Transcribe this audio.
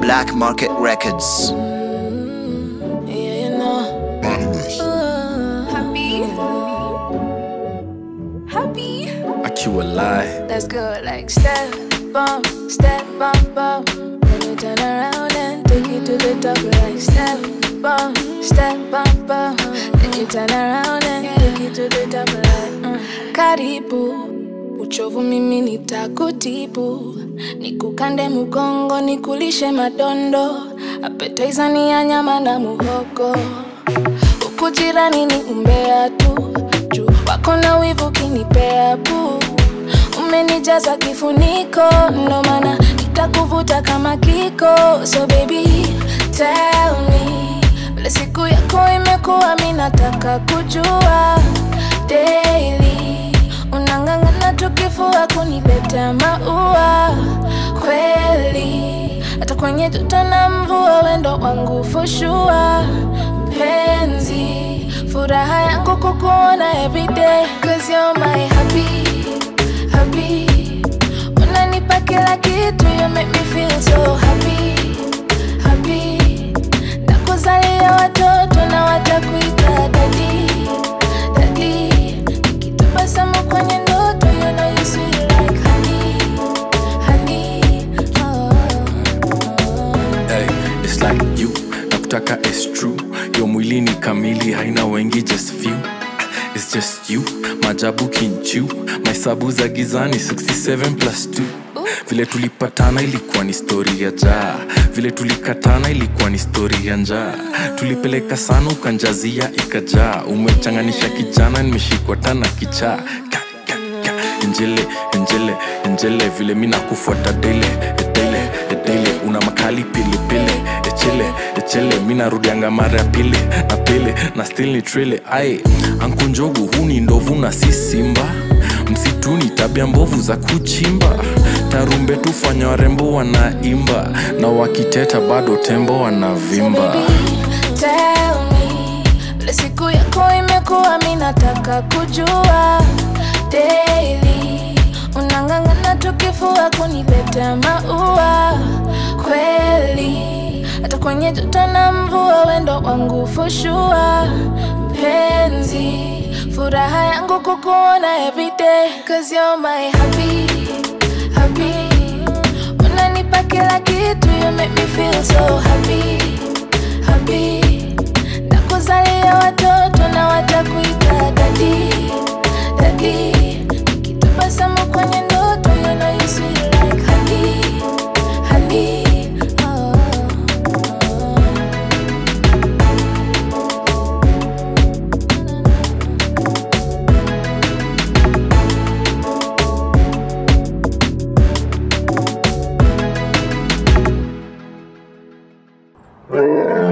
Black Market Records. Yeah, you know. Happy. Happy. akiwa lie Let's go like step bump, step bump bump. Then you turn around and take it to the top like step bump, step bump bump. Then you turn around and take it to the top like mm. Karibu uchovu mimi nitakutibu, nikukande mugongo, nikulishe madondo, appetizer ni ya nyama na muhogo huku jirani ni umbea tu juu wako na wivu kinipea pu umenijaza kifuniko ndo maana nitakuvuta kama kiko so baby tell me vile siku yako imekuwa mi nataka kujua daily unang'ang'ana tukifua kuniletea maua kweli hata kwenye joto na mvua wendo wangu fushua penzi furaha yangu kukuona everyday cause you're my happy happy unanipa kila kitu you make me feel so happy happy nakuzalia watoto na watakuita dadi dadi nikitabasamu kwenye ndoto you know you sweet like honey honey oh, oh. hey, it's like you nakutaka is true yo mwili ni kamili haina wengi just few It's just you majabu kinchu mahesabu za gizani 67 plus 2 vile tulipatana ilikuwa ni stori ya jaa vile tulikatana ilikuwa ni stori ya njaa tulipeleka sana ukanjazia ikajaa umechanganisha kijana nimeshikwa tana kichaa Ka, ka, ka. enjele enjele enjele vile mi nakufuata dele edele edele una makali pilipili echele echele mi narudianga mara ya pili na pili na still ni trele ai ankunjogu huu ni ndovu na si simba msituni tabia mbovu za kuchimba tarumbe tufanya warembo wanaimba na wakiteta bado tembo wanavimba Tell me, vile siku yako imekuwa mi nataka kujua daily unang'ang'ana tukifua kuniletea maua kweli hata kwenye joto na mvua wendo wangu fushua penzi furaha yangu kukuona everyday cause you're my happy happy unanipa kila kitu you make me feel so happy happy nakuzalia watoto na watakuita dadi dadi nikitabasamu kwenye ndoto you know you sweet like honey honey oh, oh. Yeah.